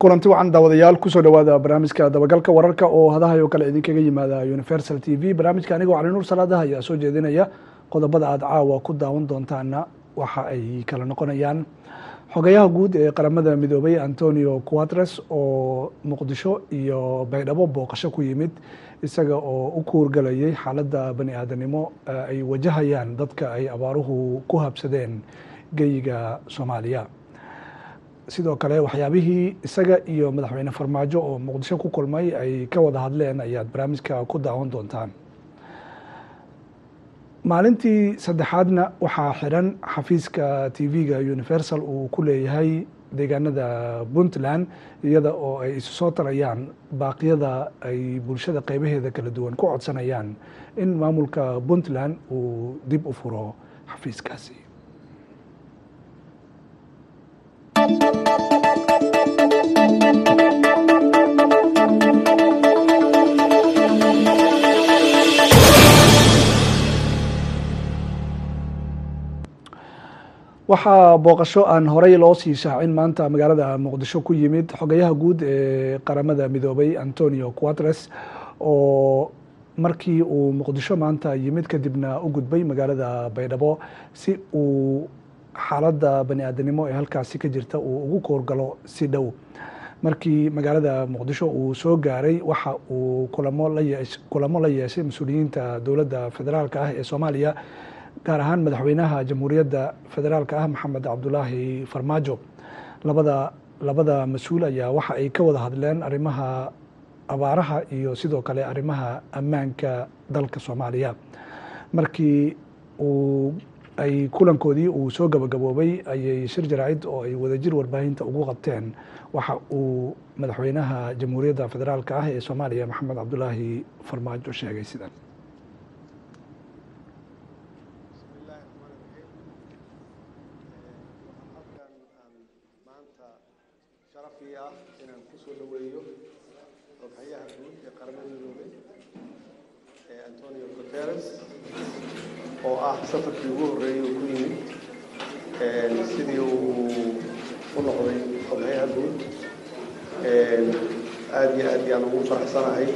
kulanti wacan daawadayaal kusoo dhawaada barnaamijka dabagalka wararka oo hadahay oo kale idinkaga yimaada universal t v barnaamijka anigoo cali nuur salaadaha ayaa soo jeedinaya qodobada aada caawa ku daawan doontaana waxa ay kala noqonayaan xogayaha guud ee qaramada midoobay antonio quatres oo muqdisho iyo baydhabo booqasho ku yimid isaga oo u kuurgalayay xaaladda bani aadanimo ay wajahayaan dadka ay abaaruhu ku habsadeen geyiga soomaaliya sidoo kale waxyaabihii isaga iyo madaxweyne farmaajo oo muqdisho ku kulmay ay ka wada hadleen ayaad barnaamijka ku daawan doontaan maalintii saddexaadna waxaa xiran xafiiska t v-ga universal uu ku leeyahay deegaanada puntland iyada oo ay isu soo tarayaan baaqyada ay bulshada qeybaheeda kala duwan ku codsanayaan in maamulka puntland uu dib u furo xafiiskaasi waxaa booqasho aan horey loo sii shaacin maanta magaalada muqdisho ku yimid xogayaha guud ee qaramada midoobay antonio quatres oo markii uu muqdisho maanta yimid kadibna u gudbay magaalada baydhabo si uu xaaladda bani aadanimo ee halkaasi ka jirta uu ugu koorgalo si dhow markii magaalada muqdisho uu soo gaaray waxa uu kulamo la yeesh kulamo la yeeshay mas-uuliyiinta dowladda federaalka ah ee soomaaliya gaar ahaan madaxweynaha jamhuuriyadda federaalka ah maxamed cabdulaahi farmaajo labada labada mas-uul ayaa waxa ay ka wada hadleen arrimaha abaaraha iyo sidoo kale arrimaha ammaanka dalka soomaaliya markii uu ay kulankoodii uu soo gabagaboobay ayay shir jaraacid oo ay wadajir warbaahinta ugu qabteen waxa uu madaxweynaha jamhuuriyadda federaalka ah ee soomaaliya maxamed cabdulaahi farmaajo sheegay sidan inaan kusoo dhaweeyo xoghayaha guud ee qaramada midoobay ee antonio guteres oo ah safarkii ugu horreeyay uu ku yimid sidii uu u noqday xoghayaha guud aada iyo aad yaan ugu faraxsanahay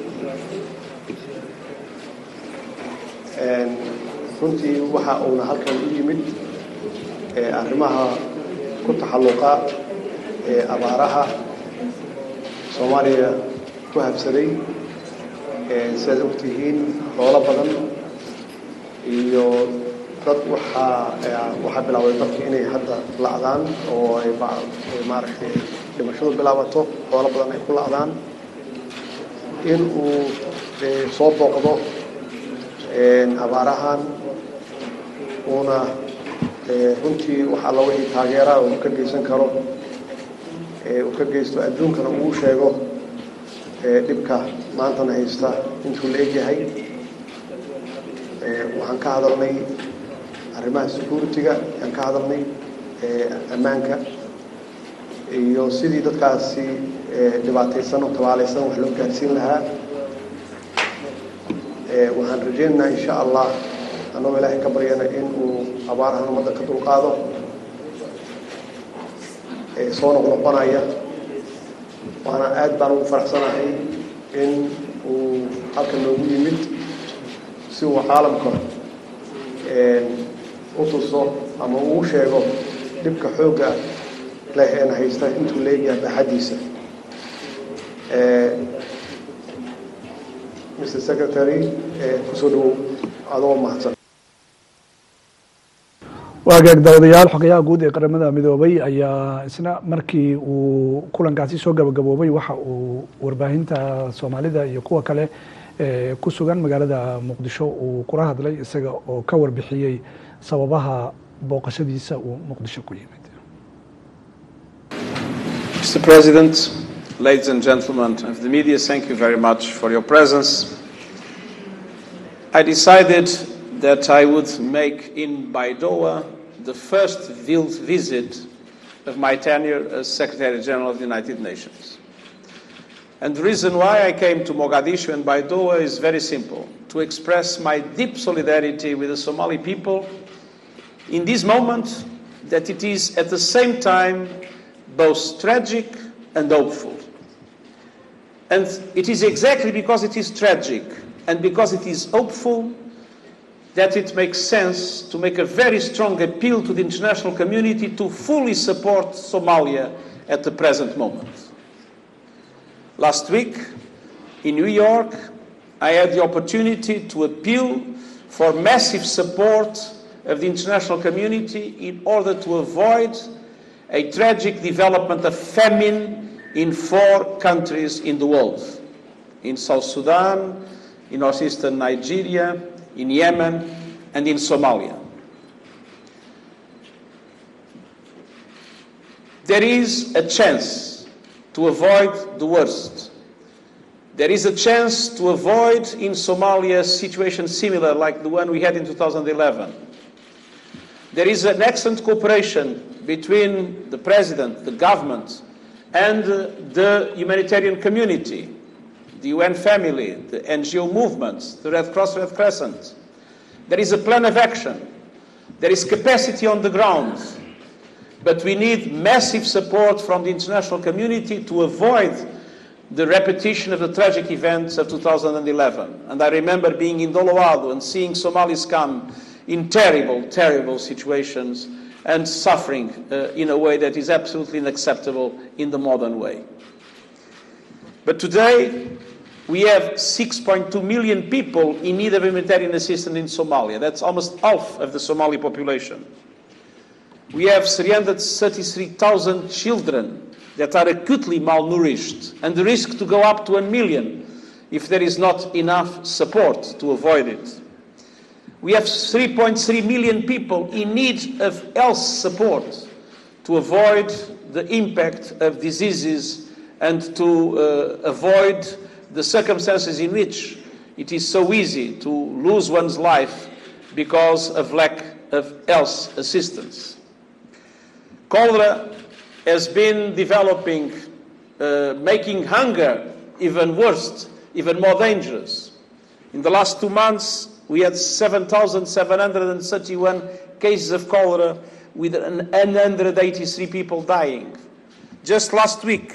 runtii waxa uuna halkan u yimid arrimaha ku taxalluqa ee abaaraha soomaaliya ku habsaday sidaad ogtihiin xoolo badan iyo dad waxaa waxaa bilaabay dadka inay hadda la'daan oo ay maaragtay dhimashadu bilaabato xoolo badan ay ku la'daan in uu soo booqdo abaarahan uuna runtii waxaa la wixii taageeraa uu ka geysan karo uu ka geysto adduunkana uu sheego dhibka maantana haysta intuu la egyahay waxaan ka hadalnay arrimaha security-ga ayaan ka hadalnay ammaanka iyo sidii dadkaasi dhibaataysan oo tabaalaysan wax loo gaarsiin lahaa waxaan rajaynaynaa insha allah annagoo ilaahay ka baryana in uu abaarahan ummadda ka dulqaado soo noqnoqonaya waana aad baan ugu faraxsanahay in uu halkan noogu yimid si uu caalamka u tuso ama uu sheego dhibka xoogga leh een haysta intuu leeyahay baaxaddiisa mr secretary kusoo dhawow adoo mahadsan waagaag daawadayaal xogayaha guud ee qaramada midoobay ayaa isna markii uu kulankaasi soo gabagaboobay waxa uu warbaahinta soomaalida iyo kuwa kale ku sugan magaalada muqdisho uu kula hadlay isaga oo ka warbixiyey sababaha booqashadiisa uu muqdisho ku yimid Mr. President, ladies and gentlemen of the media, thank you very much for your presence. I decided that I would make in Baidoa the first field visit of my tenure as Secretary General of the United Nations. And the reason why I came to Mogadishu and Baidoa is very simple to express my deep solidarity with the Somali people in this moment that it is at the same time both tragic and hopeful. And it is exactly because it is tragic and because it is hopeful that it makes sense to make a very strong appeal to the international community to fully support Somalia at the present moment. Last week in New York, I had the opportunity to appeal for massive support of the international community in order to avoid a tragic development of famine in four countries in the world in South Sudan, in northeastern Nigeria, in Yemen, and in Somalia. There is a chance to avoid the worst. There is a chance to avoid in Somalia a situation similar like the one we had in 2011. There is an excellent cooperation between the president, the government, and the humanitarian community, the UN family, the NGO movements, the Red Cross, Red Crescent. There is a plan of action. There is capacity on the ground. But we need massive support from the international community to avoid the repetition of the tragic events of 2011. And I remember being in Doloado and seeing Somalis come in terrible, terrible situations and suffering uh, in a way that is absolutely unacceptable in the modern way. But today, we have 6.2 million people in need of humanitarian assistance in Somalia. That's almost half of the Somali population. We have 333,000 children that are acutely malnourished, and the risk to go up to a million if there is not enough support to avoid it. We have 3.3 million people in need of health support to avoid the impact of diseases and to uh, avoid the circumstances in which it is so easy to lose one's life because of lack of health assistance. Cholera has been developing, uh, making hunger even worse, even more dangerous. In the last two months, we had 7,731 cases of cholera with 183 people dying. Just last week,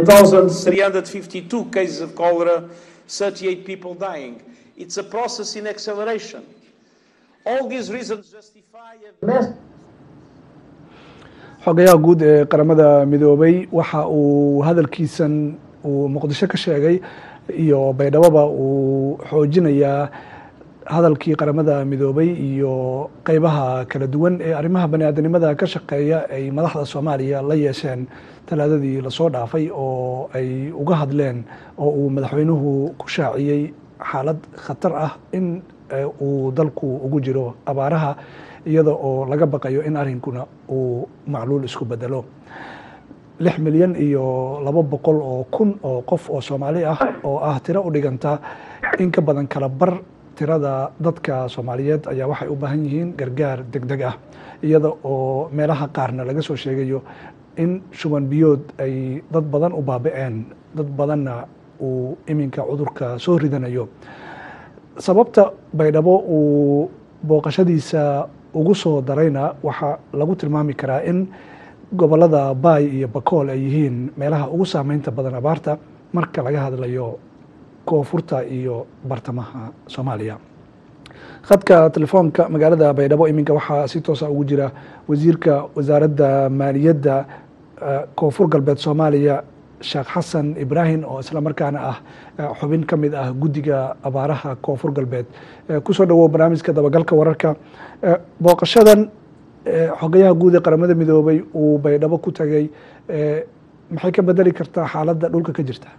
1,352 cases of cholera, 38 people dying. It's a process in acceleration. All these reasons justify a massive xogayaha guud ee qaramada midoobay waxa uu hadalkiisan uu muqdisho ka sheegay iyo baydhaboba uu xoojinayaa hadalkii qaramada midoobay iyo qeybaha kala duwan ee arrimaha bani aadanimada ka shaqeeya ay madaxda soomaaliya la yeesheen talaadadii lasoo dhaafay oo ay uga hadleen oo uu madaxweynuhu ku shaaciyey xaalad khatar ah in uu dalku ugu jiro abaaraha iyada oo laga baqayo in arrinkuna uu macluul isku bedelo lix milyan iyo laba boqol oo kun oo qof oo soomaali ah oo ah tiro u dhiganta in ka badan kala bar tirada dadka soomaaliyeed ayaa waxay u baahan yihiin gargaar deg deg ah iyada oo meelaha qaarna laga soo sheegayo in shuban biyood ay dad badan u baaba-een dad badanna uu iminka cudurka soo ridanayo sababta baydhabo uu booqashadiisa ugu soo darayna waxaa lagu tilmaami karaa in gobolada baay iyo bakool ay yihiin meelaha ugu saameynta badan abaarta marka laga hadlayo koonfurta iyo bartamaha soomaaliya khadka telefoonka magaalada baydhabo iminka waxaa si toosa ugu jira wasiirka wasaaradda maaliyadda koonfur galbeed soomaaliya sheekh xasan ibraahim oo isla markaana ah xubin ka mid ah guddiga abaaraha koonfur galbeed kusoo dhawow barnaamijka dabagalka wararka booqashadan xogayaha guud ee qaramada midoobay uu baydhabo ku tagay maxay ka bedeli kartaa xaaladda dhulka ka jirta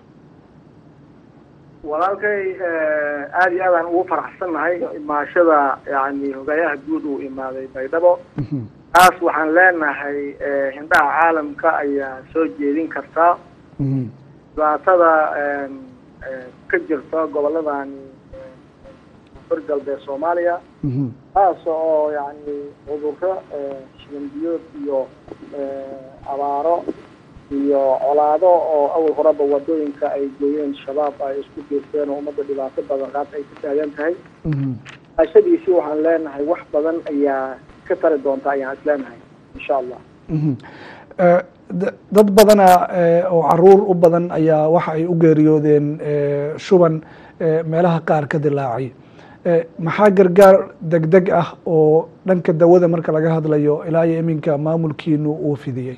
walaalkay aada iyo aadaan ugu faraxsannahay imaashada yani hogayaha guud uu imaaday baydhabo taas waxaan leenahay hindhaha caalamka ayaa soo jeedin kartaa dhibaatada ka jirta goboladani koonfur galbeed soomaaliya taas oo yani cudurro shibanbiyood iyo abaaro iyo colaado oo awal horeba wadooyinka ay gooyeen shabaab ay isku geysteen oo ummadda dhibaato badan qaad ay ka taagan tahay ashadiisii waxaan leenahay wax badan ayaa ka tari doonta ayaan is leenahay insha allah dad badana oo caruur u badan ayaa waxa ay u geeriyoodeen shuban meelaha qaar ka dilaacay maxaa gargaar deg deg ah oo dhanka dawada marka laga hadlayo ilaa iyo iminka maamulkiinu uu fidiyey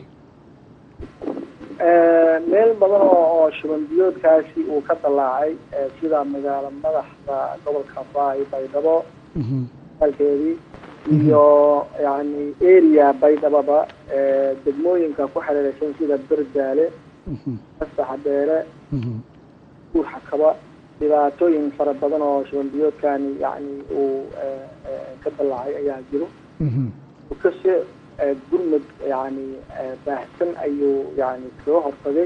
meel badan oo oo shuban biyoodkaasi uu ka dalaacay sida magaalo madaxda gobolka baay baydhabo alkeedii iyo yani area baydhababa degmooyinka ku xiriiraysan sida berdaale asaxabeele uurxakaba dhibaatooyin fara badan oo shuban biyoodkani yani uu ka dalaacay ayaa jiro kase gurmud yani baahsan ayuu yani kaga hortagay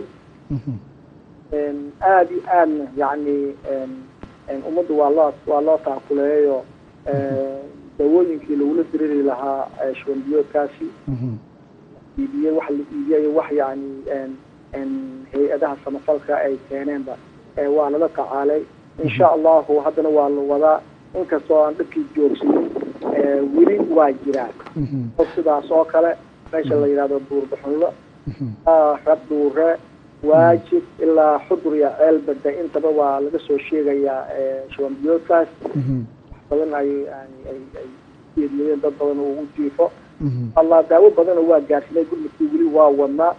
aada iyo aadna yani ummaddu waa loo waa loo taakuleeyo dawooyinkii lagula diriri lahaa shuban biyoodkaasi iibiyey wax la iibiyay wax yani hay-adaha samafalka ay keeneenba waa lala tacaalay insha allahu haddana waa la wadaa inkastoo aan dhibkii joogsanin weli waa jiraan o sidaas oo kale meesha la yidhahdo buurbaxunlo rabdhuure waajib ilaa xudur iyo ceelbada intaba waa laga soo sheegayaa shuban biyoodkaas badan ay ay ay geeriyeen dad badan oo u jiifo allah daawo badana waa gaarsinay gurmadkii weli waa wadnaa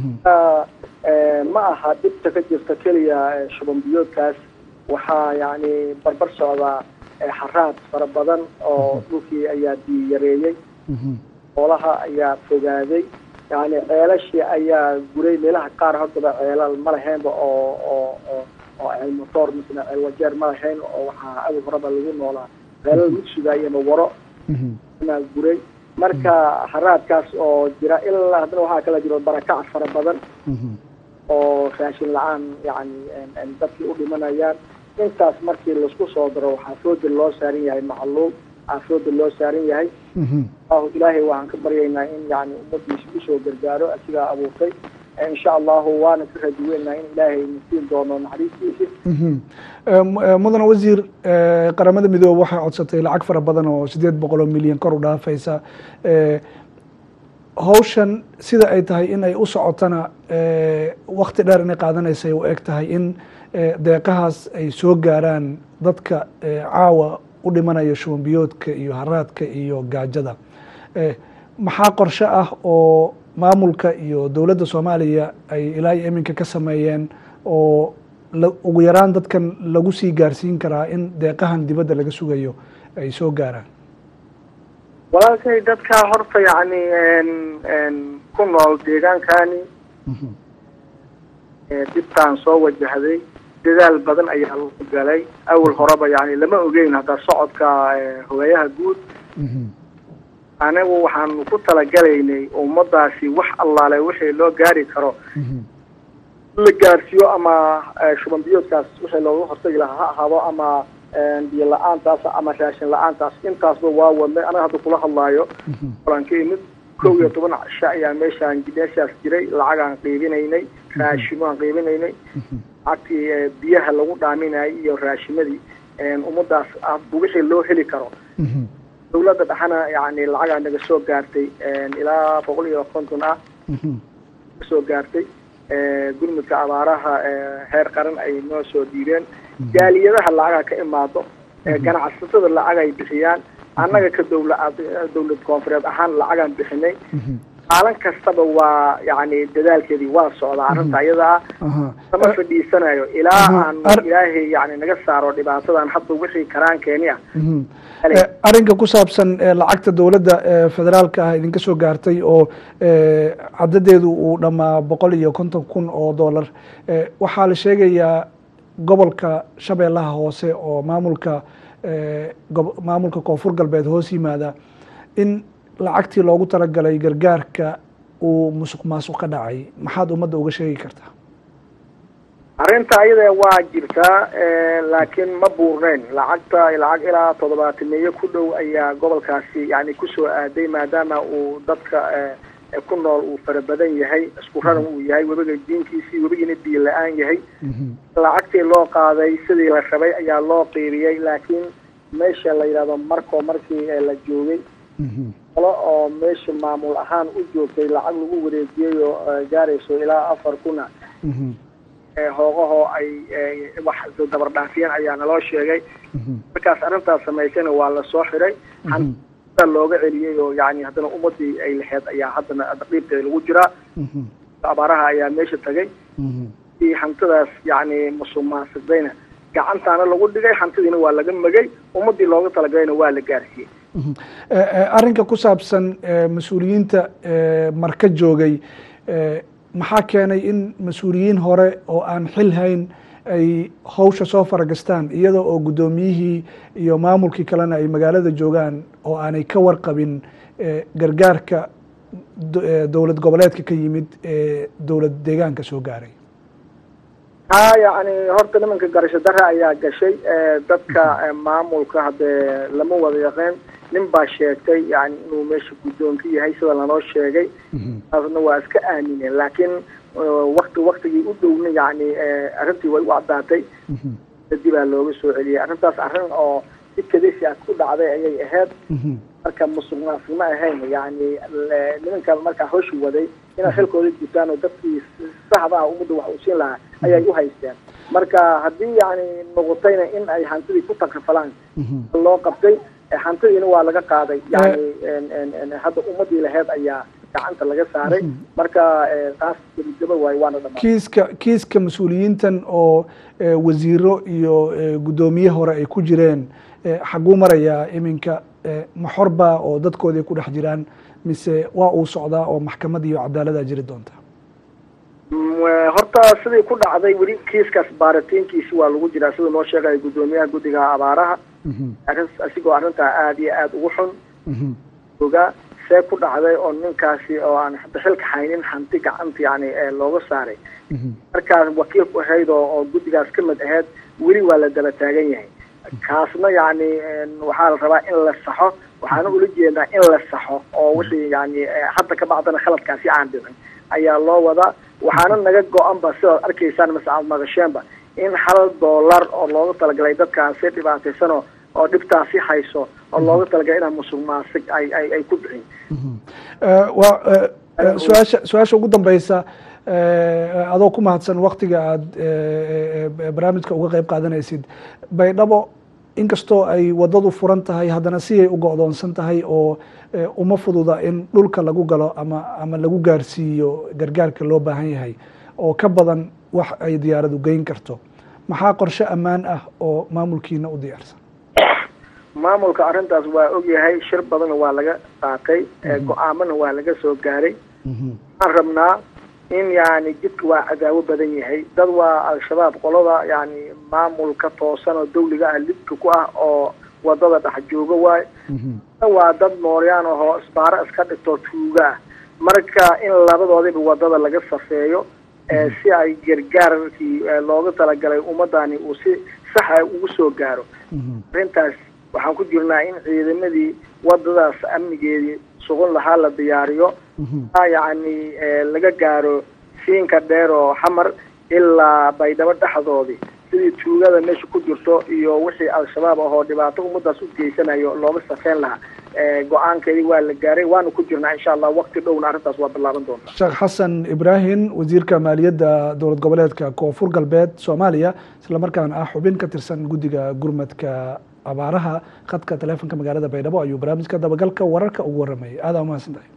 ma aha dhibta ka jirta keliya shuban biyoodkaas waxaa yani barbar socdaa xaraad fara badan oo dhulkii ayaa diyareeyey xoolaha ayaa fogaaday yani ceelashii ayaa guray meelaha qaar haddaba ceelal ma lahaynba oo oo oo oo ceel motoor misna ceel wajeer ma lahayn oo waxaa awal horeba lagu noolaa ceelal mugsiga iyo mawaro inaa guray marka haraadkaas oo jira ilaa haddana waxaa kala jiro barakac fara badan oo raashin la-aan yani dadkii u dhimanayaan intaas markii laisku soo daro waxaa fooda loo saaran yahay macluum waxaa fooda loo saaran yahay allahu ilaahay waxaan ka baryaynaa in yani ummadiisa usoo gargaaro asigaa abuurtay insha allahu waana ka rajuweynaa in ilaahay nasiin doono naxariistiisa mudane wasiir qaramada midoobe waxay codsatay lacag fara badan oo sideed boqol oo milyan kor u dhaafaysa hawshan sida ay tahay in ay u socotana wakti dheer inay qaadanaysay u eg tahay in deeqahaas ay soo gaaraan dadka caawa u dhimanaya shuban biyoodka iyo haraadka iyo gaajada maxaa qorshe ah oo maamulka iyo dowladda soomaaliya ay ilaa iyo iminka ka sameeyeen oo ugu yaraan dadkan lagu sii gaarsiin karaa in deeqahan dibadda laga sugayo ay soo gaaraan walaalkay dadkaa horta yani ku nool deegaankani dibtaan soo wajahday dadaal badan ayaa lagu galay awal horeba yani lama ogeyn hadda socodka hogayaha guud anigu waxaanu ku talagalaynay ummadaasi wax allaale wixii loo gaari karo la gaarsiiyo ama shuban biyoodkaas wixii looga hortagi lahaa ha ahaado ama biyo la-aantaas ama raashin la-aantaas intaasba waa wadnay anaga hadda kula hadlaayo olaan ka imid kow iyo toban cisho ayaa meeshaan meeshaas jiray lacagaan qiibinaynay raashimaan qiibinaynay lacagtii biyaha lagu dhaaminayay iyo raashimadii ummadaas wixii loo heli karo dawladda dhexana yani lacagaa naga soo gaartay ilaa boqol iyo konton ah kasoo gaartay gurmudka abaaraha heer qaran ay noo soo dhiibeen jaaliyadaha lacagaa ka imaado ganacsatada lacag ay bixiyaan annaga ka dawla dawlad koonfureed ahaan lacagaan bixinay maalin kastaba waa yani dadaalkeedii waa socdaa arrinta ayadaa sama fadhiisanayo ilaa aan ilaahay yani naga saaro dhibaatadan hadda wixii karaankeeni ah arrinka ku saabsan lacagta dowladda federaalka ah idinka soo gaartay oo cadadeedu uu dhammaa boqol iyo konton kun oo dollar waxaa la sheegayaa gobolka shabeellaha hoose oo maamulka maamulka koonfur galbeed hoos yimaada in lacagtii loogu talagalay gargaarka uu musuq maasuq ka dhacay maxaad ummadda uga sheegi kartaa arrinta ayada waa jirtaa laakiin ma buurneyn lacagta lacag ilaa toddobaatameeyo ku dhow ayaa gobolkaasi yani kusoo aaday maadaama uu dadka ku nool uu fara badan yahay isku raran uu yahay webiga diinkiisii webigiina biyo la-aan yahay lacagtii loo qaaday sidii la rabay ayaa loo qiibiyey laakiin meesha la yidhahdo marko markii la joogay qolo oo meesha maamul ahaan u joogtay lacag lagu wareejiyey oo gaarayso ilaa afar kuna hoogahoo ay wax dabardhaafiyeen ayaa naloo sheegay markaas arrintaas samaysayna waa lasoo xiray xanta looga celiyey oo yani haddana ummadii ay laheyd ayaa haddana dhiibteeda lagu jiraa abaaraha ayaa meesha tagay hantidaas yani musuqmaasuqdayna gacantaana lagu dhigay hantidiina waa laga megay ummadii looga talagalayna waa la gaarsiiyey arrinka ku saabsan mas-uuliyiinta marka joogay maxaa keenay in mas-uuliyiin hore oo aan xil hayn ay hawsha soo faragastaan iyada oo guddoomiyihii iyo maamulkii kalena ay magaalada joogaan oo aanay ka warqabin gargaarka dowlad goboleedka ka yimid ee dowlad deegaanka soo gaaray ha yani horta nimanka garasho dare ayaa gashay dadka maamulka haddee lama wada yaqeen nin baa sheegtay yani inuu meesha guddoonka yahay sida lanoo sheegay taasna waa iska aamineen laakiin wakti waktigii u dhowna yani arrintii way u caddaatay dibaa looga soo celiyey arrintaas arrin oo si kadisi ah ku dhacday ayay ahayd marka musuq maasuq ma ahayn yani nimanka markaa hawshi waday inay xilkooda gutaan oo dadkii saxda ah ummadda wax uu siin lahaa ayay u haysteen marka haddii yani noqotayna in ay hantidii ku takrifalaan loo qabtay hantidiina waa laga qaaday yani hadda ummadii laheyd ayaa gacanta laga saaray marka taas gebagaba waay waana dhamaa kiiska kiiska mas-uuliyiintan oo wasiiro iyo guddoomiye hore ay ku jireen xaguu marayaa iminka maxorba oo dadkoodii ku dhex jiraan mise waa uu socdaa oo maxkamad iyo cadaalada jiri doonta horta sidii ku dhacday weli kiiskaas baaritiinkiisi waa lagu jiraa siduu noo sheegaya guddoomiyaha guddiga abaaraha asigoo arrintaa aada iyo aada ugu xun ogaa see ku dhacday oo ninkaasi oo aan hadda xilka haynin hanti gacanta yani looga saaray markaas wakiil ku ahayd oo oo guddigaas ka mid ahayd weli waa la daba taagan yahay kaasna yani waxaa la rabaa in la saxo waxaana ula jeedaa in la saxo oo wixii yani hadda ka bacdana khaladkaasi aan dhicin ayaa loo wadaa waxaana naga go-anba sidaad arkaysaan mase aad maqasheenba in hal dollar oo looga talagalay dadkaasi dhibaataysanoo oo dhibtaasi hayso oo looga talagalay inaa musuq maasig ay ay ay ku bixin wa su-aasha su-aasha ugu dambeysa adoo ku mahadsan waktiga aada barnaamijka uga qeyb qaadanaysid baydhabo inkastoo ay wadadu furan tahay haddana si ay u go-doonsan tahay oo uma fududa in dhulka lagu galo ama ama lagu gaarsiiyo gargaarka loo baahan yahay oo ka badan wax ay diyaaradu geyn karto maxaa qorshe ammaan ah oo maamulkiina u diyaarsan maamulka arrintaas waa ogyahay shir badanna waa laga qaatay go-aamana waa laga soo gaaray waxaan rabnaa in yani jidka waa cadaawo badan yahay dad waa al-shabaab qolada yani maamulka toosan oo dawliga ah lidka ku ah oo wadada dhex jooga waayo waa dad mooryaan ahoo isbaaro iska dhigtoo tuuga ah marka in labadoodiba wadada laga safeeyo si ay gargaarkii looga talagalay ummadani uu si saxa ugu soo gaaro arrintaas waxaan ku jirnaa in ciidamadii wadadaas amnigeedii sugan lahaa la diyaariyo yani laga gaaro siinka dheer oo xamar ilaa baydhabo dhexdoodii sidii tuugada meesha ku jirto iyo wixii al-shabaab ahoo dhibaato ummadaas u geysanayo looga safeyn lahaa go-aankeedii waa la gaaray waana ku jirnaa insha allah wakti dhowna arrintaas waa bilaaban doontaa sheekh xasan ibraahim wasiirka maaliyadda dowlad goboleedka koonfur galbeed soomaaliya islamarkaana ah xubin ka tirsan guddiga gurmadka abaaraha khadka taleefonka magaalada baydhabo ayuu barnaamijka dabagalka wararka ugu waramayay aada umahadsan tahay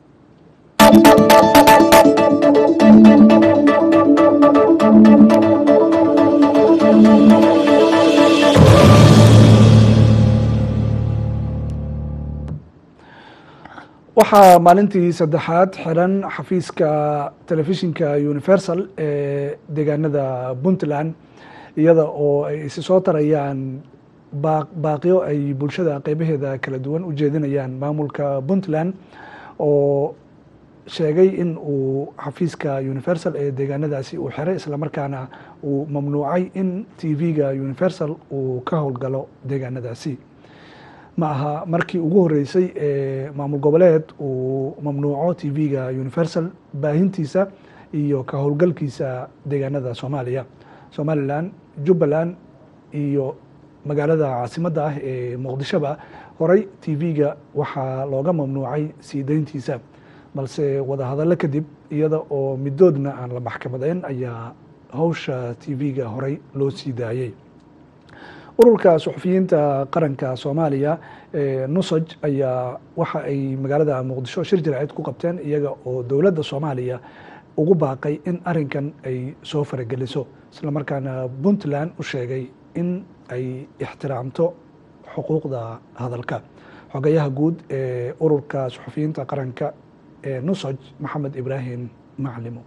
waxaa maalintii saddexaad xiran xafiiska telefishinka universal ee deegaanada puntland iyada oo ay isi soo tarayaan baaqyo ay bulshada qeybaheeda kala duwan u jeedinayaan maamulka puntland oo sheegay in uu xafiiska universal ee deegaanadaasi uu xiray islamarkaana uu mamnuucay in t v-ga universal uu ka howlgalo deegaanadaasi ma aha markii ugu horeysay ee maamul goboleed uu mamnuuco t v-ga universal baahintiisa iyo ka howlgalkiisa deegaanada soomaaliya somalilan jubbaland iyo magaalada caasimadda ah ee muqdishoba horey t v-ga waxaa looga mamnuucay sii deyntiisa balse wadahadallo kadib iyada oo midoodna aan la maxkamadeyn ayaa hawsha t v-ga horey loo sii daayey ururka suxufiyiinta qaranka soomaaliya nusaj ayaa waxa ay magaalada muqdisho shir jaraacid ku qabteen iyaga oo dowladda soomaaliya ugu baaqay in arinkan ay soo farageliso islamarkaana puntland u sheegay in ay ixtiraamto xuquuqda hadalka xogayaha guud ee ururka suxufiyiinta qaranka ee nusaj maxamed ibraahim maclimo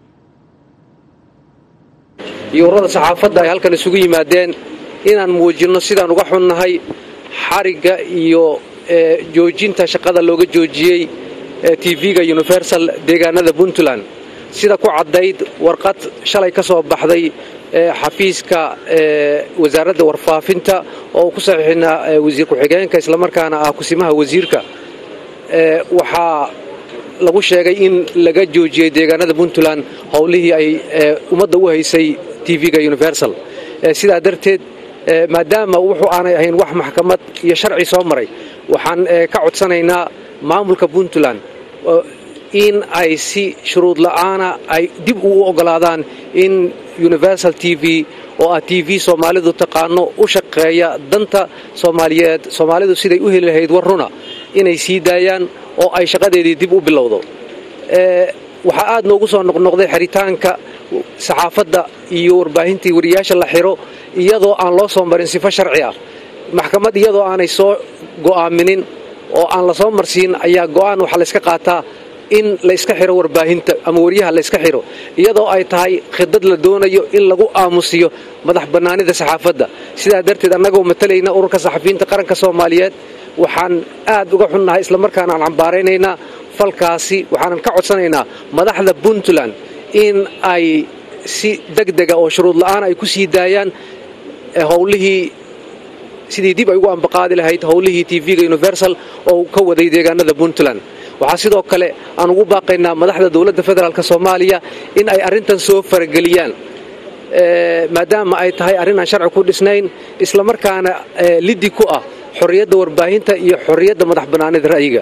iyo ururada saxaafadda ay halkan isugu yimaadeen inaan muujinno sidaan uga xunnahay xarigga iyo joojinta shaqada looga joojiyey tv-ga universal deegaanada puntland sida ku caddayd warqad shalay ka soo baxday xafiiska wasaaradda warfaafinta oo ku saxiixinaa wasiir ku-xigeenka islamarkaana ah kusimaha wasiirka waxaa lagu sheegay in laga joojiyey deegaanada puntland howlihii ay ummadda u haysay tv-ga universal sidaa darteed maadaama wuxuu aanay ahayn wax maxkamad iyo sharci soo maray waxaan ka codsanaynaa maamulka puntland in ay si shuruud la'aana ay dib ugu oggolaadaan in universal t v oo ah t v soomaalidu taqaano u shaqeeya danta soomaaliyeed soomaalidu siday u heli lahayd war runa inay sii daayaan oo ay shaqadeedii dib u bilowdo waxaa aad noogu soo noqnoqday xiritaanka saxaafadda iyo warbaahintii wariyaasha la xiro iyadoo aan loo soo marin sifo sharci ah maxkamad iyadoo aanay soo go'aaminin oo aan la soo marsiin ayaa go'aan waxaa layska qaataa in layska xiro warbaahinta ama wariyaha layska xiro iyadoo ay tahay khidad la doonayo in lagu aamusiyo madax bannaanida saxaafadda sidaa darteed annagoo matalayna ururka saxafiyiinta qaranka soomaaliyeed waxaan aad uga xunnahay islamarkaana aan cambaaraynaynaa falkaasi waxaanan ka codsanaynaa madaxda puntland in ay si degdega oo shuruud la'aan ay ku sii daayaan howlihii sidii dib ay ugu ambaqaadi lahayd howlihii tv-ga universal oo ka waday deegaanada puntland waxaa sidoo kale aan ugu baaqaynaa madaxda dowladda federaalk soomaaliya in ay arrintan soo farageliyaan maadaama ay tahay arrin aan sharci ku dhisnayn islamarkaana liddi ku ah xorriyadda warbaahinta iyo xorriyadda madax bannaanida ra'yiga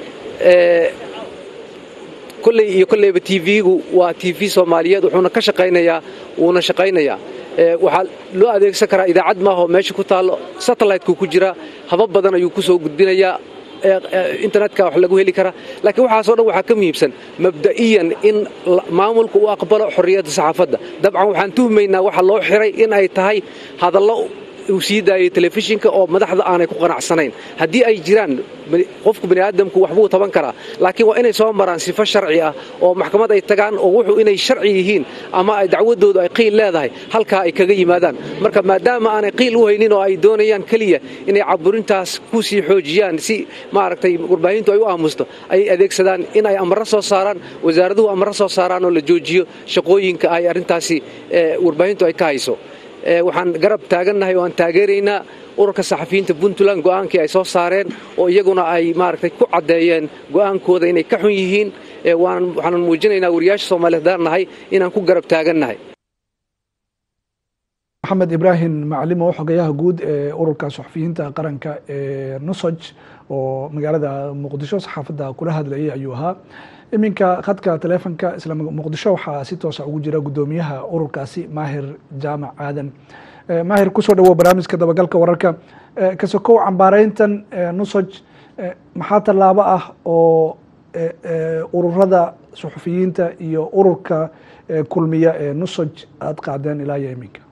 kolley iyo kolleyba t v-gu waa t v soomaaliyeed wuxuuna ka shaqaynayaa wuuna shaqaynayaa waxaa loo adeegsan karaa idaacad maaho meesha ku taallo satellite-ku ku jira haba badan ayuu ku soo gudbinayaa internetka wax lagu heli karaa laakiin waxaasoo dhan waxaa ka muhiimsan mabda'iyan in maamulka uu aqbalo xorriyadda saxaafadda dabcan waxaan tuhmaynaa waxa loo xiray in ay tahay hadallo uu sii daayay telefishinka oo madaxda aanay ku qanacsanayn haddii ay jiraan qofku bani aadamku waxbuu taban karaa laakiin waa inay soo maraan sifo sharci ah oo maxkamad ay tagaan oo wuxuu inay sharci yihiin ama ay dacwadoodu ay qiil leedahay halkaa ay kaga yimaadaan marka maadaama aanay qiil u haynin oo ay doonayaan keliya inay caburintaas ku sii xoojiyaan si maaragtay warbaahintu ay u aamusto ay adeegsadaan in ay amaro soo saaraan wasaaraduhu amaro soo saaraan oo la joojiyo shaqooyinka ay arrintaasi warbaahintu ay ka hayso waxaan garab taagannahay oo aan taageeraynaa ururka saxafiyiinta puntland go'aankii ay soo saareen oo iyaguna ay maaragtay ku caddeeyeen go'aankooda inay ka xun yihiin waxaanan muujinaynaa wariyaasha soomaaliyeed haddaan nahay inaan ku garab taagannahay maxamed ibraahim maclimo xogayaha guud ee ururka saxafiyiinta qaranka ee nusaj oo magaalada muqdisho saxaafadda kula hadlayay ayuu ahaa iminka khadka taleefonka isla muqdisho waxaa si toosa ugu jira guddoomiyaha ururkaasi maahir jaamac aadan maahir kusoo dhawow barnaamijka dabagalka wararka kasokow cambaareyntan nusaj maxaa tallaabo ah oo ururada suxufiyiinta iyo ururka kulmiya ee nusaj aada qaadeen ilaa iyo iminka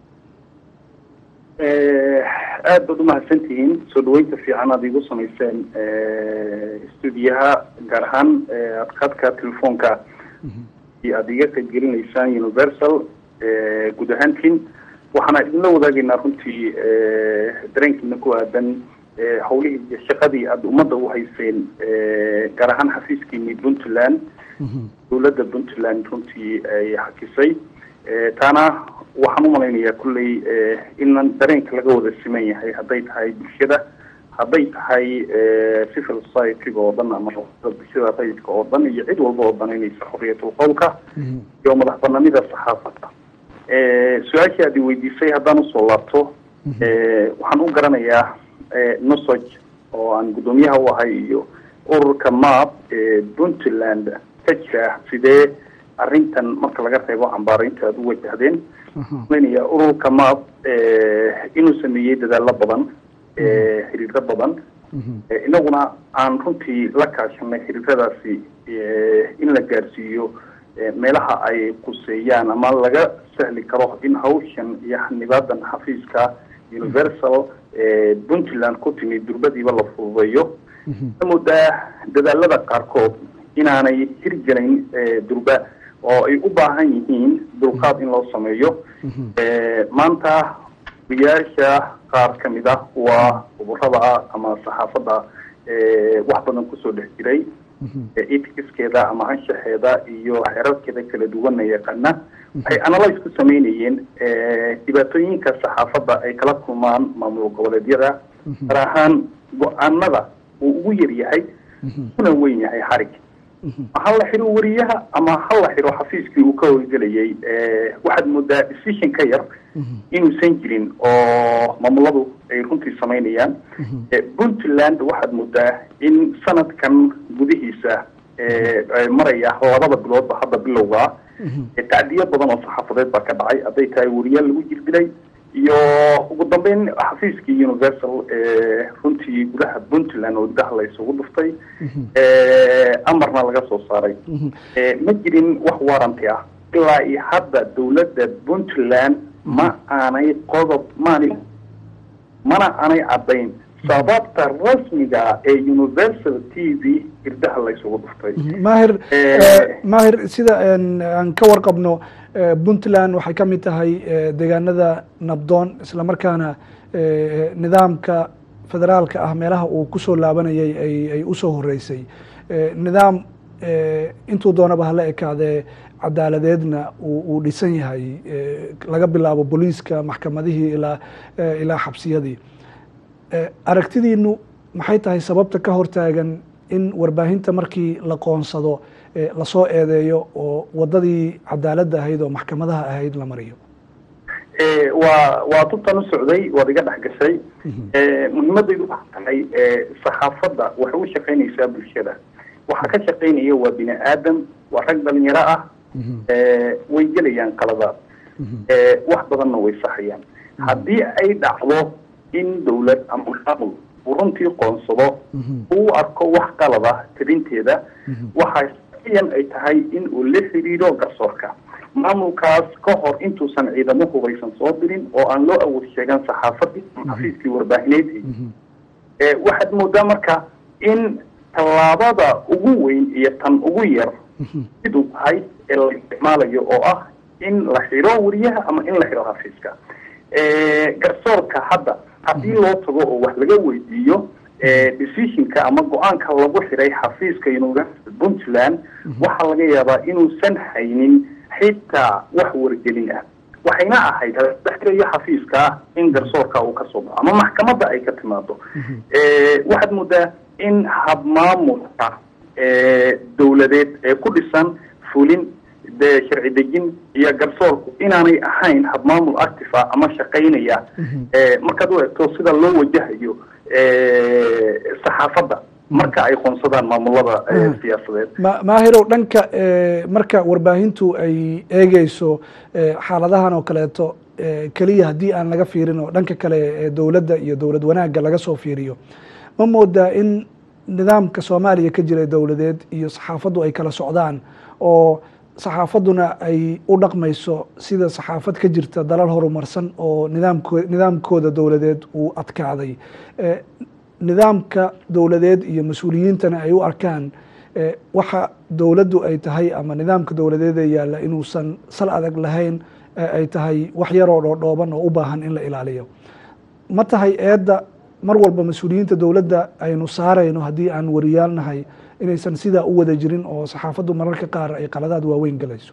aad baad umahadsantihiin soo dhaweynta fiican aad igu samayseen stuudiyaha gaar ahaan adkaadka telefoonka iyo aada iga qaybgelinaysaan universal guud ahaantiin waxaana idinla wadaagaynaa runtii dareenkiina ku aadan hawlihii iyo shaqadii aada ummadda u hayseen gaar ahaan xafiiskiini puntland dowladda puntland runtii ay hakisay taana waxaan u malaynayaa kulley inan dareenka laga wada siman yahay hadday tahay bulshada hadday tahay civil society-ga oo dhan ama bulshada rayidka oo dhan iyo cid walba oo danaynaysa xorriyatul qowlka iyo madax banaanida saxaafadda su-aashii aad i weydiisay haddaan usoo laabto waxaan u garanayaa nosog oo aan guddoomiyaha u ahay iyo ururka map ee puntland ka jira sidee arrintan marka laga reebo cambaareynta aad u wajahdeen maynaya ururka map inuu sameeyey dadaalo badan xiriiro badan inaguna aan runtii la kaashanay xiriiradaasi in la gaarsiiyo meelaha ay quseeyaan ama laga sahli karo in hawshan iyo xanibaadan xafiiska universal puntland ku timi durbadiiba la fududeeyo moodaa dadaalada qaarkood inaanay hirgelayn durba oo ay u baahan yihiin dulqaad in loo sameeyo maanta odayaasha qaar ka mid ah waa uburada ama saxaafadda wax badan kusoo dhex jiray eticskeeda ama anshaxeeda iyo xeerarkeeda kala duwana yaqaana waxay analyse ku sameynayeen dhibaatooyinka saxaafadda ay kala kulmaan maamul goboleedyada gaar ahaan go-aanada uu ugu yar yahay una weyn yahay xarig ha la xiro wariyaha ama ha la xiro xafiiskii uu ka howlgelayay waxaad moodaa decision ka yar inuusan jirin oo maamuladu ay runtii samaynayaan puntland waxaad moodaa in sanadkan gudihiisa maraya labada biloodba hadda bilowgaa tacdiyo badan oo saxaafadeed baa ka dhacay hadday tahay wariyaal lagu jirdilay iyo ugu dambeyn xafiiskii universal runtii gudaha puntland oo gudaha la isugu dhuftay amarna laga soo saaray ma jirin wax waranti ah ilaa iyo hadda dawladda puntland ma aanay qodob maani mana aanay caddayn sababta rasmiga ee universal t v irdaha la isugu dhuftay maahir maahir sida aan ka warqabno puntland waxay ka mid tahay deegaanada nabdoon isla markaana nidaamka federaalka ah meelaha uu kusoo laabanayay ay ay usoo horeysay nidaam intuu doonaba hala ekaadee cadaaladeedna uu dhisan yahay laga bilaabo booliiska maxkamadihii ilaa ilaa xabsiyadii aragtidiinu maxay tahay sababta ka hortaagan in warbaahinta markii la qoonsado lasoo eedeeyo oo wadadii cadaaladda ahayd oo maxkamadaha ahayd la mariyo waa waa tubtan u socday waad iga dhex gashay muhiimadaydu waxa tahay saxaafadda waxay u shaqaynaysaa bulshada waxaa ka shaqaynaya waa bini aadam waa rag dhalinyaro ah way gelayaan qaladaad wax badanna way saxayaan haddii ay dhacdo in dawlad ama maamul uu runtii qoonsado uu arko wax qalada tabinteeda waxaa shaqiyan ay tahay in uu la xiriiro garsoorka maamulkaas ka hor intuusan ciidamo hubaysan soo dirin oo aan loo awood sheegan saxaafadii ama xafiiskii warbaahineedii waxaad moodaa marka in tallaabada ugu weyn iyo tan ugu yar siduu tahay ee la isticmaalayo oo ah in la xiro wariyaha ama in la xiro xafiiska garsoorka hadda haddii loo tago oo wax laga weydiiyo decisionka ama go-aanka lagu xiray xafiiska university puntland waxaa laga yaabaa inuusan haynin xitaa wax wargelin ah waxayna ahayd hadaxirayo xafiiska in garsoorka uu kasoo baxo ama maxkamadda ay ka timaado waxaad moodaa in habmaamulka dawladeed ee ku dhisan fulin de sharci dejin iyo garsoorku inaanay ahayn habmaamul active ah ama shaqaynaya markaad u egto sida loo wajahayo saxaafadda marka ay qoonsadaan maamulada siyaasadeed maahirow dhanka marka warbaahintu ay eegeyso xaaladahan oo kaleeto keliya haddii aan laga fiirin oo dhanka kale dowladda iyo dowlad wanaagga laga soo fiiriyo ma moodaa in nidaamka soomaaliya ka jira dowladeed iyo saxaafaddu ay kala socdaan oo saxaafadduna ay u dhaqmayso sida saxaafad ka jirta dalal horumarsan oo nidaamko nidaamkooda dowladeed uu adkaaday nidaamka dowladeed iyo mas-uuliyiintana ay u arkaan waxa dowladdu ay tahay ama nidaamka dowladeed ee yaalla inuusan sal adag lahayn ay tahay wax yaroo dhoodhooban oo u baahan in la ilaaliyo ma tahay eedda mar walba mas-uuliyiinta dowladda aynu saarayno haddii aan wariyaalnahay inaysan sidaa u wada jirin oo saxaafaddu mararka qaar ay qaladaad waaweyn galayso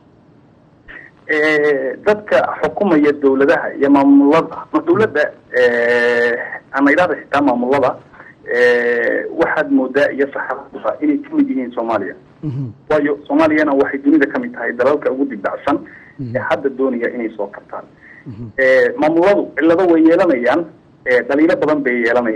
dadka xukumaya dawladaha iyo maamulada dawladda ama idhahda xitaa maamulada waxaad moodaa iyo saxaafadda inay kamid yihiin soomaaliya waayo soomaaliyana waxay dunida kamid tahay dalalka ugu dibdacsan ee hadda doonaya inay soo kartaan maamuladu cillado way yeelanayaan dhaliilo badan bay yeelanayaan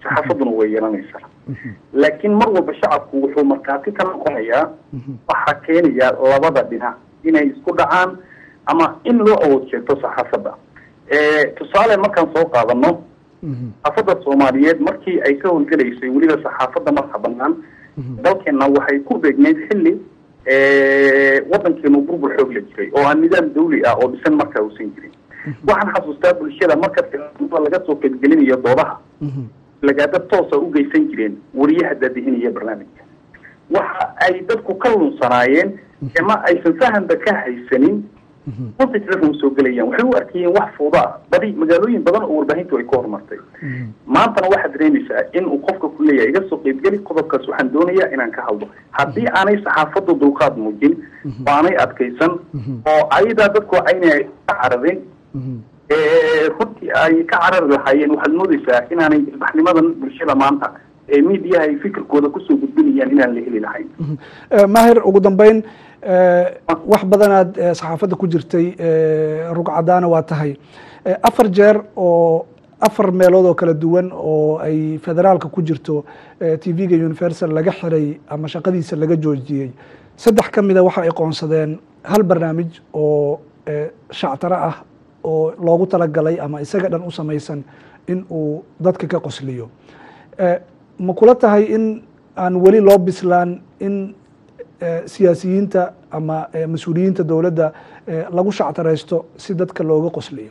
saxaafaduna way yeelanaysaa laakiin mar walba shacabku wuxuu markhaati ka noqonayaa waxaa keenaya labada dhinac inay isku dhacaan ama in loo awood sheegto saxaafadda tusaale markaan soo qaadano saxaafadda soomaaliyeed markii ay ka howlgelaysay weliba saxaafadda marka banaan dalkeena waxay ku beegneyd xilli wadankeenu burbur xoog la jiray oo aan nidaam dawli ah oo dhisan markaa uusan jirin waxaan xasuustaa bulshada marka laga soo qaybgelinayo doodaha lagaada toosa u geysan jireen wariyaha daadihinaya barnaamijka waxa ay dadku ka lunsanaayeen ama aysan fahanba ka haysanin runta telefon soo gelayaan waxay u arkayeen wax fuuda ah badi magaalooyin badan oo warbaahintu ay ka horumartay maantana waxaad dareemaysaa in uu qofka ku leeyahay iga soo qaybgeli qodobkaas waxaan doonayaa inaan ka hadlo haddii aanay saxaafaddu dulqaad muujin oo aanay adkaysan oo ayadaa dadku aynay ka cararin runtii ay ka carari lahaayeen waxaad moodaysaa inaanay ilbaxnimadan bulshada maanta ee miidiyaha ay fikirkooda kusoo gudbinayaan inaan la heli lahayn mahir ugu dambeyn wax badanaad saxaafadda ku jirtay rugcadaana waa tahay afar jeer oo afar meelood oo kala duwan oo ay federaalka ku jirto t v-ga universal laga xiray ama shaqadiisa laga joojiyey saddex ka mida waxa ay qoonsadeen hal barnaamij oo shactaro ah oo loogu talagalay ama isaga dhan u samaysan in uu dadka ka qosliyo ma kula tahay in aan weli loo bislaan in siyaasiyiinta ama mas-uuliyiinta dowladda lagu shactaraysto si dadka looga qosliyo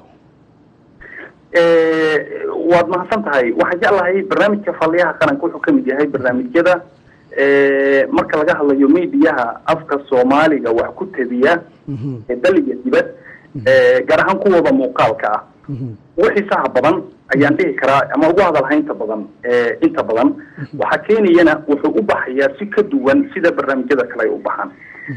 waad mahadsan tahay waxaan jeclahay barnaamijka faliyaha qaranka wuxuu kamid yahay barnaamijyada marka laga hadlayo mediyaha afka soomaaliga wax ku tabiya dal iyo dibad gaar ahaan kuwooda muuqaalka ah wixii saha badan ayaan dhihi karaa ama ugu hadalhaynta badan inta badan waxaa keenayana wuxuu u baxayaa si ka duwan sida barnaamijyada kale ay u baxaan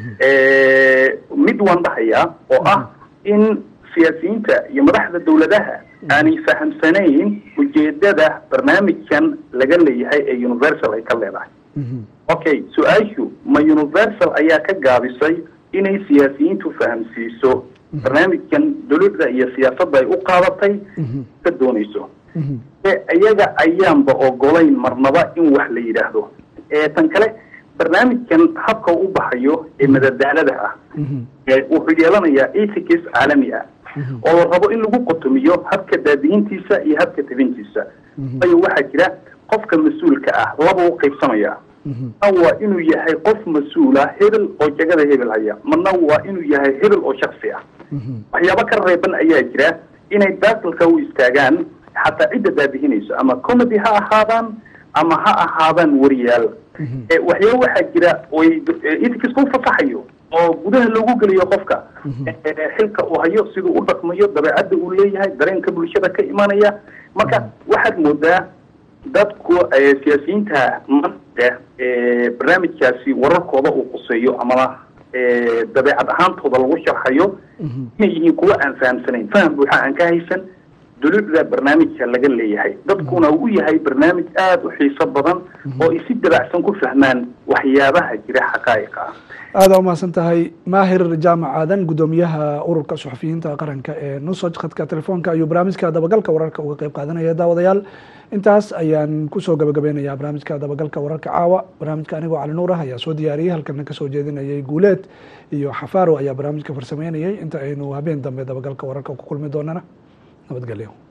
mid waan dhahayaa oo ah in siyaasiyiinta iyo madaxda dawladaha aanay fahamsanayn ujeedada barnaamijkan laga leeyahay ee universal ay ka leedahay okay su-aashu ma universal ayaa ka gaabisay inay siyaasiyiintu fahamsiiso barnaamijkan dawladda iyo siyaasadda ay u qaadatay ka doonayso iyaga ayaanba ogolayn marnaba in wax la yidhaahdo tan kale barnaamijkan habka u baxayo ee madadaalada ah wuxuu yeelanayaa ethics caalami ah oo la rabo in lagu qotomiyo habka daadihintiisa iyo habka tabintiisa waayo waxaa jira qofka mas-uulka ah laba u qaybsamaya mana waa inuu yahay qof mas-uula hebel oo jagada hebel haya mana waa inuu yahay hebel oo shaksi ah waxyaabo ka reeban ayaa jira inay baatilka u istaagaan xataa cidda daadihinayso ama comedy ha ahaadaan ama ha ahaadaan wariyaal waxyaaba waxaa jira oy ethicsku fasaxayo oo gudaha loogu geliyo qofka xilka uu hayo siduu u dhaqmayo dabeecadda uu leeyahay dareenka bulshada ka imanaya marka waxaad moodaa dadku siyaasiyiinta maanta barnaamijkaasi wararkooda uu quseeyo amaba dabeecad ahaantooda lagu sharxayo inay yihiin kuwa aan fahamsanayn faham buuxa aan ka haysan dulucda barnaamijka laga leeyahay dadkuna uu yahay barnaamij aada u xiiso badan oo ay si dabacsan ku fahmaan waxyaabaha jira xaqaa'iqa ah aada umahadsan tahay maahir jaamac aadan guddoomiyaha ururka suxufiyiinta qaranka ee nusoj khadka telefoonka ayuu barnaamijka dabagalka wararka uga qeyb qaadanaya daawadayaal intaas ayaan kusoo gabagabeynaya barnaamijka dabagalka wararka caawa barnaamijka anigoo cali nuur ah ayaa soo diyaariyey halkana kasoo jeedinayay guuleed iyo xafaaro ayaa barnaamijka farsameynayay inta aynu habeen dambe dabagalka wararka ku kulmi doonana nabadgelyo